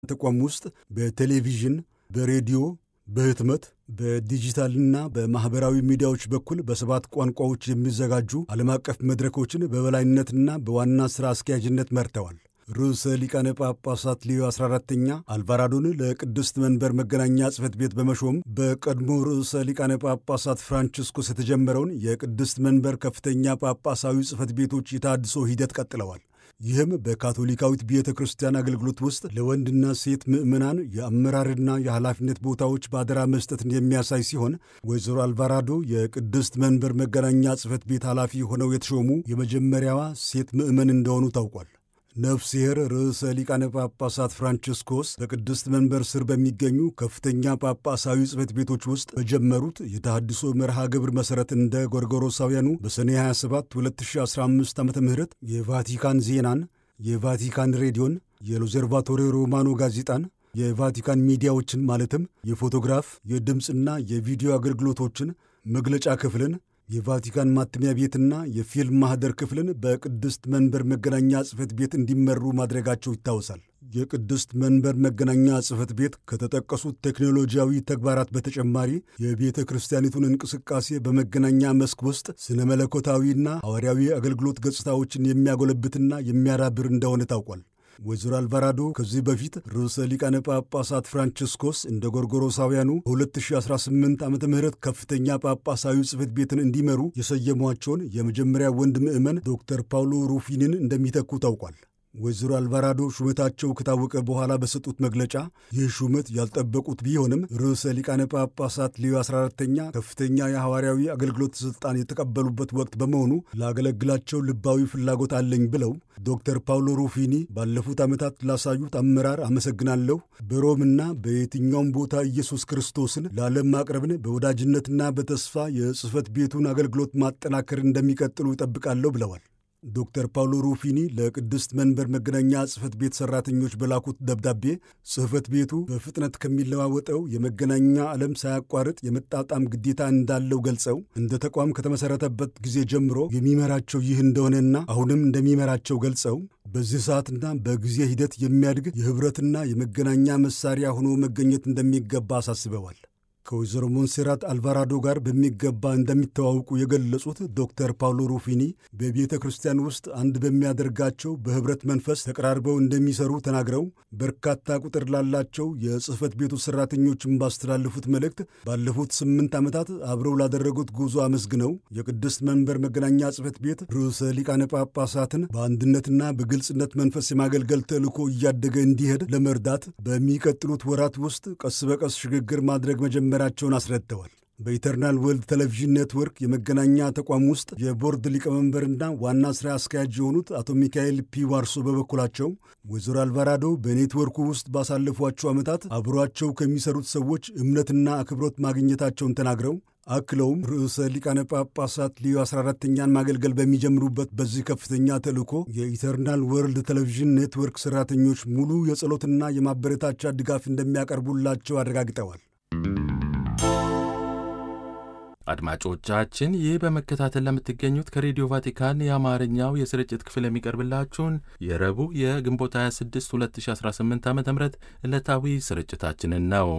ተቋም ውስጥ በቴሌቪዥን፣ በሬዲዮ፣ በህትመት፣ በዲጂታልና በማኅበራዊ ሚዲያዎች በኩል በሰባት ቋንቋዎች የሚዘጋጁ ዓለም አቀፍ መድረኮችን በበላይነትና በዋና ሥራ አስኪያጅነት መርተዋል። ርዕሰ ሊቃነ ጳጳሳት ሊዮ 14ተኛ አልቫራዶን ለቅድስት መንበር መገናኛ ጽሕፈት ቤት በመሾም በቀድሞ ርዕሰ ሊቃነ ጳጳሳት ፍራንቺስኮስ የተጀመረውን የቅድስት መንበር ከፍተኛ ጳጳሳዊ ጽሕፈት ቤቶች የታድሶ ሂደት ቀጥለዋል። ይህም በካቶሊካዊት ቤተ ክርስቲያን አገልግሎት ውስጥ ለወንድና ሴት ምዕመናን የአመራርና የኃላፊነት ቦታዎች በአደራ መስጠትን የሚያሳይ ሲሆን ወይዘሮ አልቫራዶ የቅድስት መንበር መገናኛ ጽሕፈት ቤት ኃላፊ ሆነው የተሾሙ የመጀመሪያዋ ሴት ምዕመን እንደሆኑ ታውቋል። ነፍስሔር ርዕሰ ሊቃነ ጳጳሳት ፍራንቺስኮስ በቅድስት መንበር ስር በሚገኙ ከፍተኛ ጳጳሳዊ ጽሕፈት ቤቶች ውስጥ በጀመሩት የተሃድሶ መርሃ ግብር መሠረት እንደ ጎርጎሮሳውያኑ በሰኔ 27 2015 ዓ ም የቫቲካን ዜናን፣ የቫቲካን ሬዲዮን፣ የሎዘርቫቶሪ ሮማኖ ጋዜጣን፣ የቫቲካን ሚዲያዎችን ማለትም የፎቶግራፍ የድምፅና የቪዲዮ አገልግሎቶችን፣ መግለጫ ክፍልን የቫቲካን ማተሚያ ቤትና የፊልም ማኅደር ክፍልን በቅድስት መንበር መገናኛ ጽሕፈት ቤት እንዲመሩ ማድረጋቸው ይታወሳል። የቅድስት መንበር መገናኛ ጽሕፈት ቤት ከተጠቀሱት ቴክኖሎጂያዊ ተግባራት በተጨማሪ የቤተ ክርስቲያኒቱን እንቅስቃሴ በመገናኛ መስክ ውስጥ ስነ መለኮታዊና ሐዋርያዊ አገልግሎት ገጽታዎችን የሚያጎለብትና የሚያዳብር እንደሆነ ታውቋል። ወይዘሮ አልቫራዶ ከዚህ በፊት ርዕሰ ሊቃነ ጳጳሳት ፍራንቺስኮስ እንደ ጎርጎሮሳውያኑ በ2018 ዓ ም ከፍተኛ ጳጳሳዊ ጽሕፈት ቤትን እንዲመሩ የሰየሟቸውን የመጀመሪያ ወንድ ምዕመን ዶክተር ፓውሎ ሩፊንን እንደሚተኩ ታውቋል። ወይዘሮ አልቫራዶ ሹመታቸው ከታወቀ በኋላ በሰጡት መግለጫ ይህ ሹመት ያልጠበቁት ቢሆንም ርዕሰ ሊቃነ ጳጳሳት ሊዮ 14ተኛ ከፍተኛ የሐዋርያዊ አገልግሎት ሥልጣን የተቀበሉበት ወቅት በመሆኑ ላገለግላቸው ልባዊ ፍላጎት አለኝ ብለው ዶክተር ፓውሎ ሩፊኒ ባለፉት ዓመታት ላሳዩት አመራር አመሰግናለሁ። በሮምና በየትኛውም ቦታ ኢየሱስ ክርስቶስን ለዓለም ማቅረብን በወዳጅነትና በተስፋ የጽሕፈት ቤቱን አገልግሎት ማጠናከር እንደሚቀጥሉ ይጠብቃለሁ ብለዋል። ዶክተር ፓውሎ ሩፊኒ ለቅድስት መንበር መገናኛ ጽሕፈት ቤት ሠራተኞች በላኩት ደብዳቤ ጽሕፈት ቤቱ በፍጥነት ከሚለዋወጠው የመገናኛ ዓለም ሳያቋርጥ የመጣጣም ግዴታ እንዳለው ገልጸው እንደ ተቋም ከተመሠረተበት ጊዜ ጀምሮ የሚመራቸው ይህ እንደሆነና አሁንም እንደሚመራቸው ገልጸው በዚህ ሰዓትና በጊዜ ሂደት የሚያድግ የኅብረትና የመገናኛ መሣሪያ ሆኖ መገኘት እንደሚገባ አሳስበዋል። ከወይዘሮ ሞንሴራት አልቫራዶ ጋር በሚገባ እንደሚተዋውቁ የገለጹት ዶክተር ፓውሎ ሩፊኒ በቤተ ክርስቲያን ውስጥ አንድ በሚያደርጋቸው በኅብረት መንፈስ ተቀራርበው እንደሚሰሩ ተናግረው በርካታ ቁጥር ላላቸው የጽሕፈት ቤቱ ሠራተኞችን ባስተላለፉት መልእክት ባለፉት ስምንት ዓመታት አብረው ላደረጉት ጉዞ አመስግነው የቅድስት መንበር መገናኛ ጽሕፈት ቤት ርዕሰ ሊቃነ ጳጳሳትን በአንድነትና በግልጽነት መንፈስ የማገልገል ተልእኮ እያደገ እንዲሄድ ለመርዳት በሚቀጥሉት ወራት ውስጥ ቀስ በቀስ ሽግግር ማድረግ መጀመር መጀመራቸውን አስረድተዋል። በኢተርናል ወርልድ ቴሌቪዥን ኔትወርክ የመገናኛ ተቋም ውስጥ የቦርድ ሊቀመንበርና ዋና ሥራ አስኪያጅ የሆኑት አቶ ሚካኤል ፒ ዋርሶ በበኩላቸው ወይዘሮ አልቫራዶ በኔትወርኩ ውስጥ ባሳለፏቸው ዓመታት አብሯቸው ከሚሰሩት ሰዎች እምነትና አክብሮት ማግኘታቸውን ተናግረው አክለውም ርዕሰ ሊቃነ ጳጳሳት ሊዮ 14ተኛን ማገልገል በሚጀምሩበት በዚህ ከፍተኛ ተልእኮ የኢተርናል ወርልድ ቴሌቪዥን ኔትወርክ ሠራተኞች ሙሉ የጸሎትና የማበረታቻ ድጋፍ እንደሚያቀርቡላቸው አረጋግጠዋል። አድማጮቻችን ይህ በመከታተል ለምትገኙት ከሬዲዮ ቫቲካን የአማርኛው የስርጭት ክፍል የሚቀርብላችሁን የረቡዕ የግንቦት 26 2018 ዓ ም ዕለታዊ ስርጭታችንን ነው።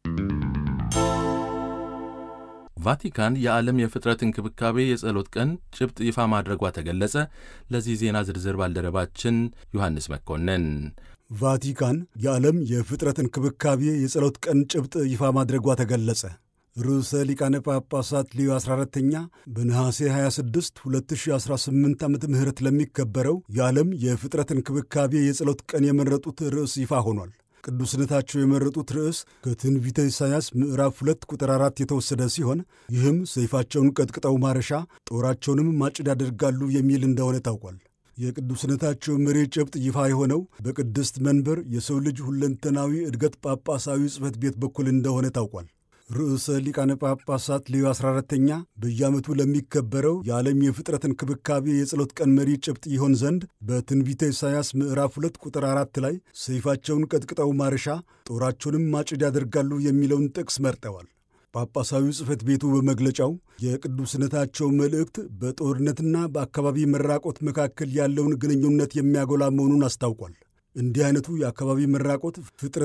ቫቲካን የዓለም የፍጥረት እንክብካቤ የጸሎት ቀን ጭብጥ ይፋ ማድረጓ ተገለጸ። ለዚህ ዜና ዝርዝር ባልደረባችን ዮሐንስ መኮንን ቫቲካን የዓለም የፍጥረት እንክብካቤ የጸሎት ቀን ጭብጥ ይፋ ማድረጓ ተገለጸ። ርዕሰ ሊቃነ ጳጳሳት ሊዮ 14ተኛ በነሐሴ 26 2018 ዓ ም ለሚከበረው የዓለም የፍጥረት እንክብካቤ የጸሎት ቀን የመረጡት ርዕስ ይፋ ሆኗል። ቅዱስነታቸው የመረጡት ርዕስ ከትንቢተ ኢሳይያስ ምዕራፍ 2 ቁጥር 4 የተወሰደ ሲሆን ይህም ሰይፋቸውን ቀጥቅጠው ማረሻ ጦራቸውንም ማጭድ ያደርጋሉ የሚል እንደሆነ ታውቋል። የቅዱስነታቸው መሪ ጭብጥ ይፋ የሆነው በቅድስት መንበር የሰው ልጅ ሁለንተናዊ እድገት ጳጳሳዊ ጽሕፈት ቤት በኩል እንደሆነ ታውቋል። ርዕሰ ሊቃነ ጳጳሳት ሌዮ 14ተኛ በየዓመቱ ለሚከበረው የዓለም የፍጥረት እንክብካቤ የጸሎት ቀን መሪ ጭብጥ ይሆን ዘንድ በትንቢተ ኢሳይያስ ምዕራፍ 2 ቁጥር 4 ላይ ሰይፋቸውን ቀጥቅጠው ማረሻ ጦራቸውንም ማጭድ ያደርጋሉ የሚለውን ጥቅስ መርጠዋል። ጳጳሳዊ ጽሕፈት ቤቱ በመግለጫው የቅዱስነታቸው መልእክት በጦርነትና በአካባቢ መራቆት መካከል ያለውን ግንኙነት የሚያጎላ መሆኑን አስታውቋል። እንዲህ አይነቱ የአካባቢ መራቆት ፍጥረት